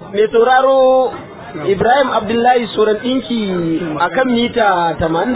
mai sauraro Ibrahim Abdullahi Soran ɗinki a kan mita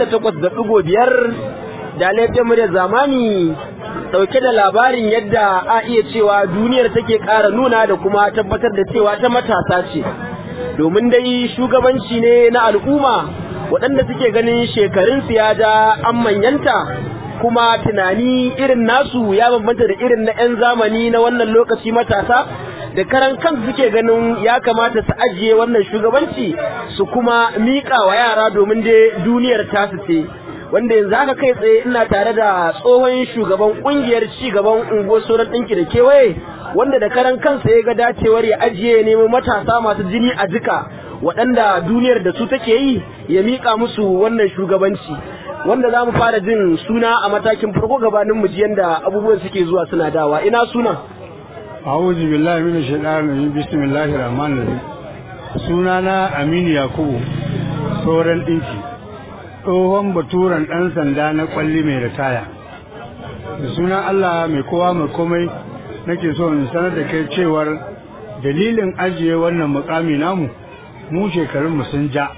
88.5 da laifin mu da zamani ɗauke da labarin yadda a iya cewa duniyar take ƙara nuna da kuma tabbatar da cewa ta matasa ce. Domin dai shugabanci ne na al'umma waɗanda suke ganin shekarunsu ya ja an manyanta kuma tunani irin nasu ya bambanta da irin na 'yan zamani na wannan lokaci matasa da karan kansu suke ganin ya kamata su ajiye wannan shugabanci su kuma miƙa wa yara domin dai duniyar tasu ce wanda yanzu haka kai tsaye ina tare da tsohon shugaban kungiyar ci gaban unguwar sauran ɗinki da kewaye wanda da karan kansa ya ga dacewar ya ajiye nemo matasa masu jini a jika waɗanda duniyar da su take yi ya miƙa musu wannan shugabanci wanda za mu fara jin suna a matakin farko gabanin mu ji yanda abubuwan suke zuwa suna dawa ina sunan أعوذ بالله من الشيطان الرجيم بسم الله الرحمن الرحيم sunana Aminu Yakubu sauran ɗinki tsohon baturan ɗan sanda na ƙwalli mai ritaya da sunan Allah mai kowa mai komai nake so in sanar da kai cewar dalilin ajiye wannan mukami namu mu shekarun mu sun ja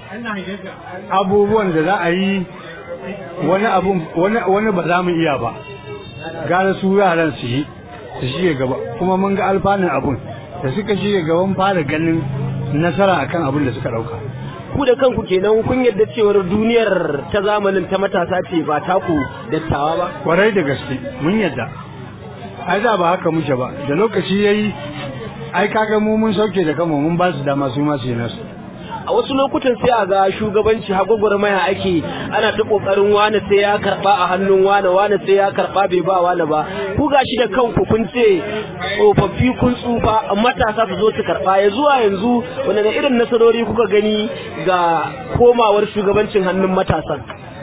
abubuwan da za a yi wani abu wani ba za mu iya ba gara su yaran su yi su shige gaba kuma mun ga alfanun abun da suka shige gaban fara ganin nasara akan abin da suka dauka ku da kanku kenan kun yarda cewar duniyar ta zamanin ta matasa ce ba taku dattawa ba kwarai da gaske mun yarda ai da ba haka muke ba da lokaci yayi ai kaga mu mun sauke da kanmu mun ba su dama su ma su yi nasu a wasu lokutan sai a ga shugabanci hagwagwarmaya ake ana ta kokarin wane sai ya karba a hannun wane wane sai ya karba bai ba wane ba ku gashi da kanku kun ce tsofaffi kun tsufa matasa su zo su karba ya zuwa yanzu wanda da irin nasarori kuka gani ga komawar shugabancin hannun matasan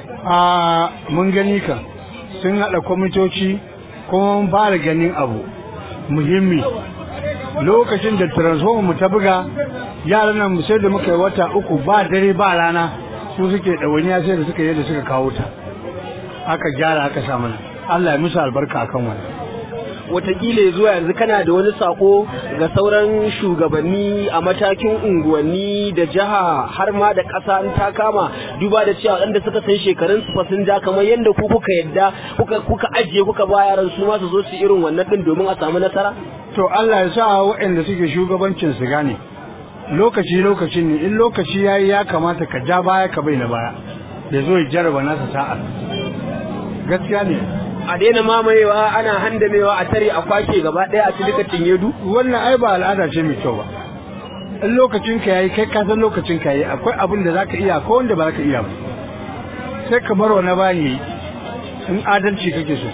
a mun gani ka sun haɗa kwamitoci kuma mun fara ganin abu muhimmi lokacin da transformer mu ta buga yaran nan sai da muka yi wata uku ba dare ba rana su suke ɗawainiya sai da suka yi da suka kawo ta aka gyara aka sa mana Allah ya musu albarka akan wani watakila zuwa yanzu kana da wani sako ga sauran shugabanni a matakin unguwanni da jiha har ma da ƙasa in ta kama duba da cewa waɗanda suka san shekarun su fa sun ja kamar yadda ku kuka yadda kuka kuka ajiye kuka ba yaran su ma su zo su irin wannan din domin a samu nasara to Allah ya sa waɗanda suke shugabancin su gane lokaci lokacin ne in lokaci yayi ya kamata ka ja baya ka bai na baya ya zo ya jarraba nasa sa'a gaskiya ne a daina mamayewa ana handamewa a tare a kwashe gaba ɗaya a cikin tinyedu wannan ai ba al'ada ce mai kyau ba in lokacin ka yayi kai ka san lokacin ka yayi akwai abin da zaka iya ko wanda ba zaka iya ba sai ka bar wani bani in adalci kake so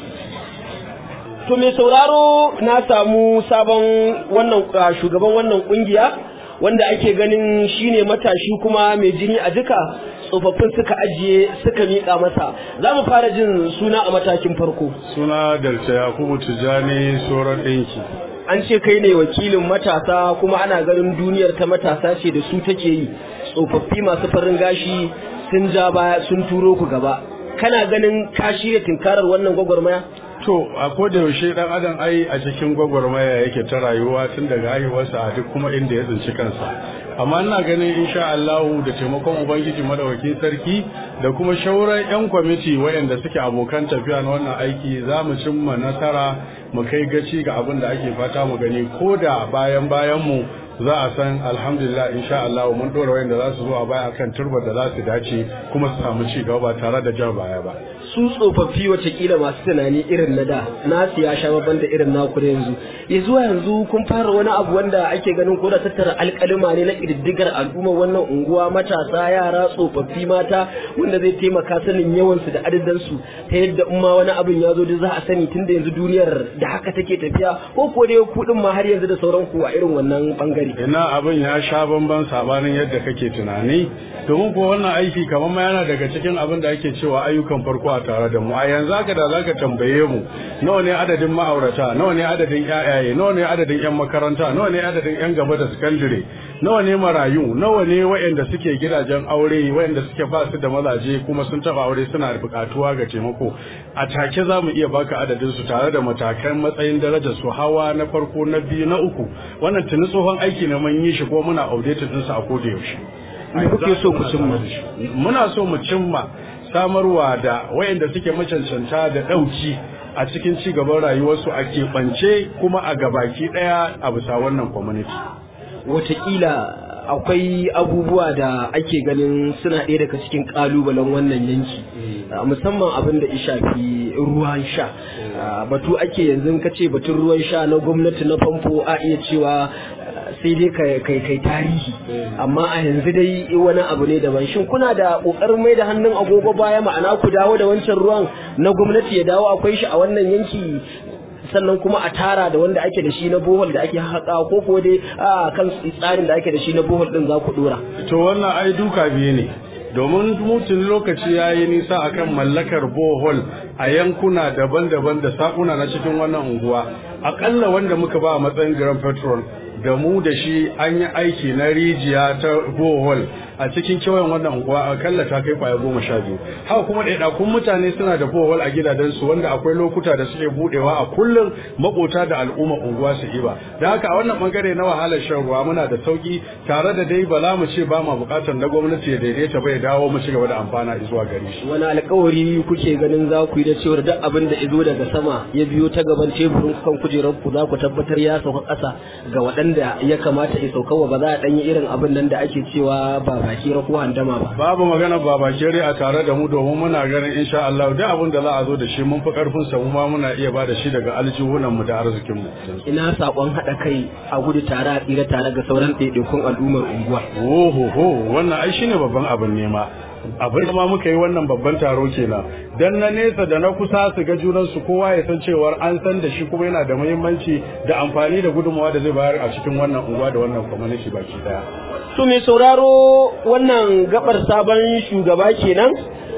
to mai sauraro na samu sabon wannan shugaban wannan kungiya wanda ake ganin shine matashi kuma mai jini a duka tsofaffin suka ajiye suka miƙa masa za mu fara jin suna a matakin farko suna dalta yakubu tijjani sauran ɗinki an ce kai ne wakilin matasa kuma ana ganin duniyar ta matasa ce da su take yi tsofaffi masu farin gashi sun ja baya sun turo ku gaba kana ganin ka shirya tinkarar wannan gwagwarmaya to a koda yaushe dan adam ai a cikin gwagwarmaya yake ta rayuwa tun daga haihuwarsa a duk kuma inda ya tsinci kansa amma ina ganin insha Allah da taimakon ubangiji madawakin sarki da kuma shauran yan kwamiti wayanda suke abokan tafiya na wannan aiki za mu cimma nasara mu kai gaci ga abin da ake fata mu gani ko da bayan bayan mu za a san alhamdulillah insha Allah mun dora wayanda za su zo a baya akan turbar da za su dace kuma su samu ci gaba ba tare da jan baya ba su tsofaffi watakila masu tunani irin na da nasu ya sha babban da irin naku da yanzu ya zuwa yanzu kun fara wani abu wanda ake ganin ko da tattara alƙalima ne na ƙididdigar al'ummar wannan unguwa matasa yara tsofaffi mata wanda zai taimaka sanin yawansu da adadinsu ta yadda in ma wani abin ya zo da za a sani tun da yanzu duniyar da haka take tafiya ko ko dai kuɗin ma har yanzu da sauran ku a irin wannan bangare ina abin ya sha bamban sabanin yadda kake tunani domin ko wannan aiki kamar ma yana daga cikin abin da ake cewa ayyukan farko a tare da mu a yanzu haka da zaka tambaye mu nawa ne adadin ma'aurata nawa ne adadin ƴaƴaye nawa ne adadin ƴan makaranta nawa ne adadin ƴan gaba da sakandare nawa ne marayu nawa ne waɗanda suke gidajen aure waɗanda suke ba su da mazaje kuma sun taɓa aure suna da buƙatuwa ga taimako a take za mu iya baka adadin su tare da matakan matsayin darajar su hawa na farko na biyu na uku wannan tuni tsohon aiki aiki ne mun yi shi ko muna updated ɗinsa a koda yaushe Me kuke so ku cimma? muna so mu cimma samarwa da wayanda suke macancanta da ɗauki a cikin ci gaban rayuwarsu a keɓance kuma a gabaki ɗaya a bisa wannan community watakila akwai abubuwa da ake ganin suna ɗaya daga cikin ƙalubalen wannan yanki Uh, musamman abin da ya shafi ruwan sha Uh, batu ake yanzu ka ce batun ruwan sha na gwamnati na famfo a iya cewa uh, sai dai kai kai kai tarihi amma a yanzu dai wani abu ne daban shin kuna da ƙoƙarin mai da hannun agogo baya ma'ana ku dawo da wancan ruwan na gwamnati ya dawo akwai shi a wannan yanki sannan kuma a tara da wanda ake da shi na bohol da ake haƙa ko ko dai a kan tsarin da ake da shi na bohol din za ku dora to wannan ai duka biyu ne domin mutum lokaci ya yi nisa akan mallakar bohol a yankuna daban-daban da sakuna na cikin wannan unguwa akalla wanda muka ba a matsayin grand petrol da mu da shi an yi aiki na rijiya ta bohol a cikin kewayen wannan unguwa akalla ta kai kwaya goma sha biyu haka kuma ɗaiɗakun mutane suna da bohol a gidajensu wanda akwai lokuta da suke buɗewa a kullum makota da al'umma unguwa su iba da haka a wannan bangare na wahalar shan ruwa muna da sauki tare da dai ba za mu ce ba ma buƙatar na gwamnati ya daidaita ba ya dawo mu ci gaba da amfana zuwa gare shi wani alkawari kuke ganin za ku yi da cewar duk abin da izo daga sama ya biyo ta gaban teburin kan kujerar ku za ku tabbatar ya sauka ƙasa ga waɗanda ya kamata ya sauka wa ba za a ɗanyi irin abin nan da ake cewa ba baki ko handama ba babu magana ba bakere a tare da mu domin muna ganin insha Allah duk abin da za a zo da shi mun fi karfin sa mu ma muna iya ba da shi daga aljihunan mu da arzikin mu ina sakon haɗa kai a gudu tare a tsira tare ga sauran ɗaiɗaikun al'ummar unguwa oho ho wannan ai shine babban abin nema abin da ma muka yi wannan babban taro kenan dan na nesa da na kusa su ga junan su kowa ya san cewar an san da shi kuma yana da muhimmanci da amfani da gudunmawa da zai bayar a cikin wannan unguwa da wannan community baki daya to mai sauraro wannan gabar sabon shugaba kenan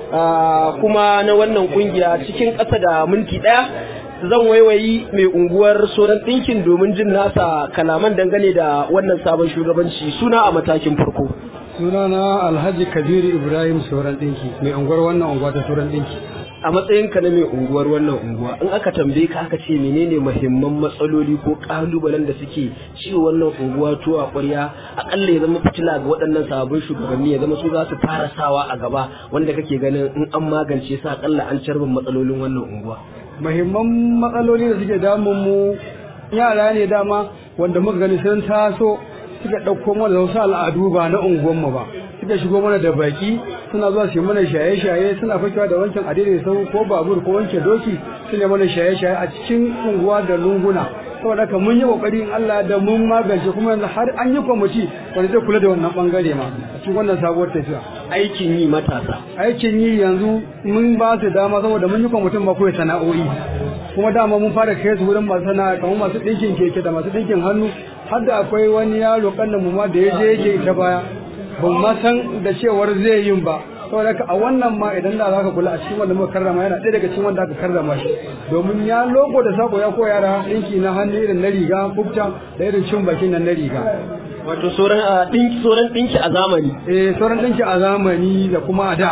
ah, kuma na wannan kungiya cikin ƙasa da minti ɗaya zan waiwayi mai unguwar soran ɗinkin domin jin nasa kalaman dangane da wannan sabon shugabanci suna a matakin farko sunana alhaji kabiru ibrahim sauran ɗinki mai unguwar wannan unguwa ta sauran ɗinki a matsayinka na mai unguwar wannan unguwa in aka tambaye ka aka ce menene muhimman matsaloli ko kalubalen da suke ciwo wannan unguwa to a ƙwarya akalla ya zama fitila ga waɗannan sababbin shugabanni ya zama su za su fara sawa a gaba wanda kake ganin in an magance su akalla an carbin matsalolin wannan unguwa muhimman matsaloli da suke damun mu yara ne dama wanda muka gani sun taso suka ɗauko mana da wasu al'adu ba na unguwanmu ba suka shigo mana da baki suna zuwa su yi mana shaye-shaye suna fakewa da wancan adire sau ko babur ko wanke doki suna mana shaye-shaye a cikin unguwa da lunguna saboda haka mun yi kokari in Allah da mun magance kuma yanzu har an yi kwamiti wanda zai kula da wannan bangare ma a cikin wannan sabuwar tafiya aikin yi matasa aikin yi yanzu mun ba su dama saboda mun yi kwamitin ba koyi sana'o'i kuma dama mun fara kai su wurin masu sana'a kamar masu ɗinkin keke da masu ɗinkin hannu har da akwai wani yaro kannan mu ma da ya je yake ta baya ban ma san da cewar zai yin ba saboda haka a wannan ma idan da zaka kula a cikin wanda muka karrama yana ɗaya daga cikin wanda aka karrama shi domin ya logo da sako ya koya da ɗinki na hannu irin na riga kubta da irin cin bakin nan na riga wato sauran a ɗinki sauran ɗinki a zamani eh sauran ɗinki a zamani da kuma a da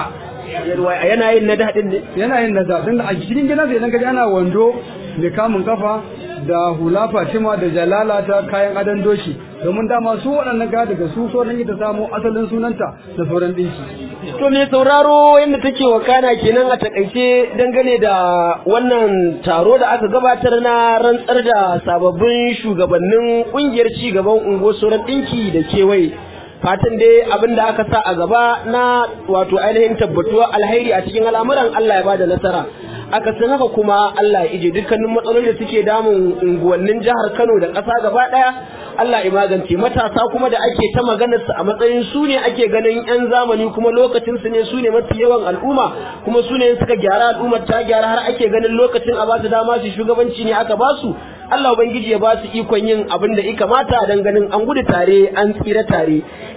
yana yin na daɗin ne yana yin nasa don a cikin gidansa idan ka ji ana wando mai kamun kafa da hula fatima da jalala ta kayan adon doki domin dama su waɗannan ga daga su sauran ita samu asalin sunanta da sauran ɗinki To mai sauraro yadda take wakana kenan a takaice dangane da wannan taro da aka gabatar na rantsar da sababbin shugabannin kungiyar ci gaban unguwar sauran ɗinki da kewaye. Fatan dai abin da aka sa a gaba na wato ainihin tabbatuwa alhairi a cikin al'amuran Allah ya bada nasara. Aka san haka kuma Allah ya ije dukkanin matsaloli da suke damun unguwannin jihar Kano da ƙasa gaba ɗaya Allah ya magance matasa kuma da ake ta maganar su a matsayin su ne ake ganin yan zamani kuma lokacin su ne su ne mafi yawan al'umma kuma su ne suka gyara al'ummar ta gyara har ake ganin lokacin a basu dama su shugabanci ne aka basu Allah ubangiji ya ba su ikon yin abin da ya kamata dan ganin an gudu tare an tsira tare